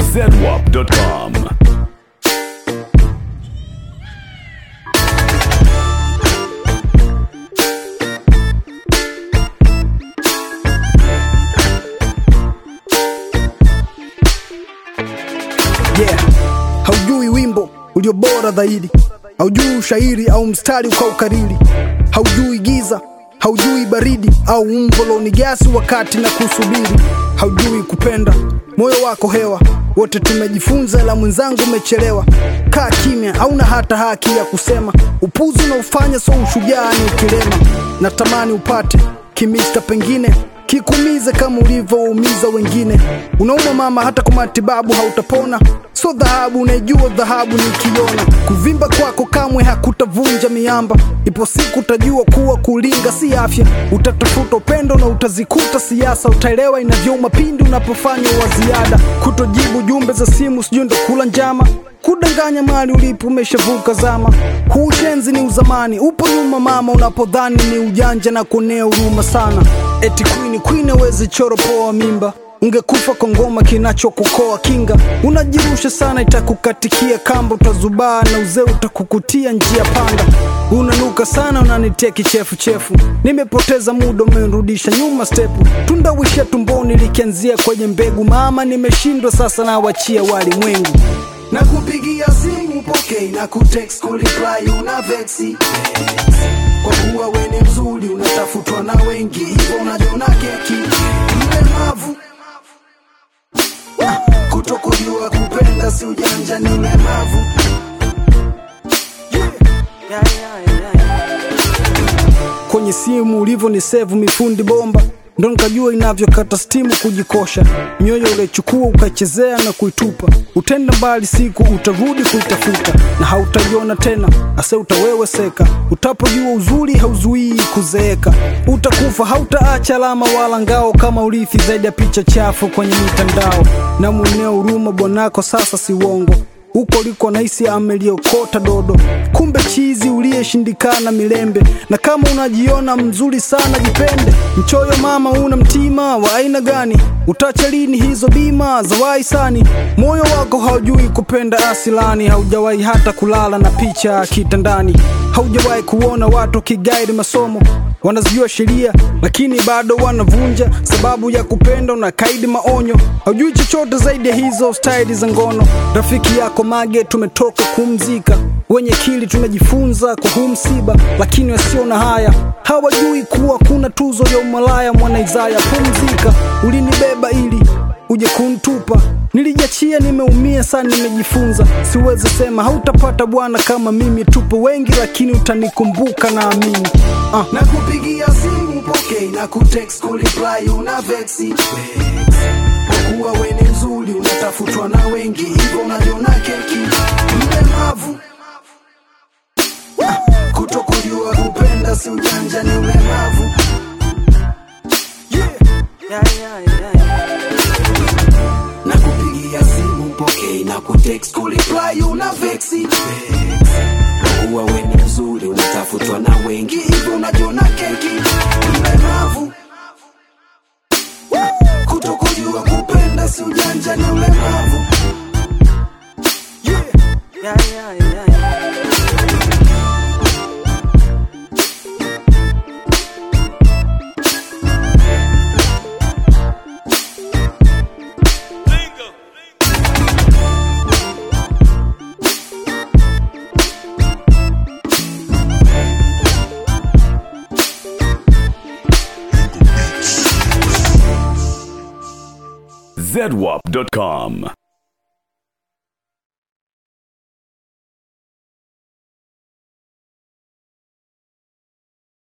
zedwap.com. yeah. haujui wimbo ulio bora zaidi haujui ushairi au mstari ukaukariri haujui giza haujui baridi au umboloni gasi wakati na kusubiri haujui kupenda moyo wako hewa wote tumejifunza la mwenzangu umechelewa kaa kimya hauna hata haki ya kusema upuzi unaofanya so ushujaa ni ukilema natamani upate kimista pengine kikumize kama ulivyoumiza wengine unauma mama hata kwa matibabu hautapona so dhahabu unaijua dhahabu nikiona kuvimba kwako kamwe hakutavunja miamba ipo siku utajua kuwa kulinga si afya utatafuta upendo na utazikuta siasa utaelewa inavyouma pindi unapofanya wa ziada kutojibu jumbe za simu sijui ndo kula njama kudanganya mali ulipo umeshavuka zama huu ushenzi ni uzamani upo nyuma mama unapodhani ni ujanja na kuonea huruma sana eti kwini kwini awezi choro poa mimba ungekufa kwa ngoma kinachokukoa kinga unajirusha sana itakukatikia kamba utazubaa na uzee utakukutia njia panda unanuka sana unanitia kichefuchefu nimepoteza muda umenirudisha nyuma stepu tundawisha tumboni likianzia kwenye mbegu mama nimeshindwa sasa nawachia walimwengu na kupigia simu pokei na kutext kureply una vexi kwa kuwa we ni mzuri unatafutwa na wengi hivyo unajiona keki mlemavu Ah, kutokujua kupenda si ujanja ni ulemavu kwenye simu ulivyo ni sevu mifundi bomba ndo nikajua inavyokata stimu kujikosha mioyo uliochukua ukaichezea na kuitupa utenda mbali siku utarudi kuitafuta na hautaiona tena ase utaweweseka utapojua uzuri hauzuii kuzeeka utakufa hautaacha alama wala ngao kama urithi zaidi ya picha chafu kwenye mitandao na mweneo huruma bwanako sasa si uongo huko liko nahisi ameliokota dodo kumbe chizi uliyeshindikana milembe na kama unajiona mzuri sana jipende mchoyo mama una mtima wa aina gani utacha lini hizo bima za waisani moyo wako haujui kupenda asilani haujawahi hata kulala na picha kitandani haujawahi kuona watu kigaidi masomo wanazijua sheria lakini bado wanavunja sababu ya kupenda na kaidi maonyo haujui chochote zaidi ya hizo staili za ngono rafiki yako mage tumetoka kumzika wenye kili tumejifunza kwa huu msiba lakini wasio na haya hawajui kuwa kuna tuzo ya umalaya mwana Isaya pumzika ulinibeba ili uje kuntupa nilijachia nimeumia sana nimejifunza siwezi sema hautapata bwana kama mimi tupo wengi lakini utanikumbuka naamini ah. na kupigia simu pokei na kutext kureply una vexi kwa kuwa we ni mzuri unatafutwa na wengi hivyo unajiona keki mlemavu Ah, kutokujua kupenda si ujanja ni ulemavu na kupigia simu pokei na kutext kureply una vexi kwa kuwa we ni mzuri unatafutwa na wengi hivyo unajiona keki mlemavu kutokujua kupenda si ujanja ni ulemavu zedwap.com.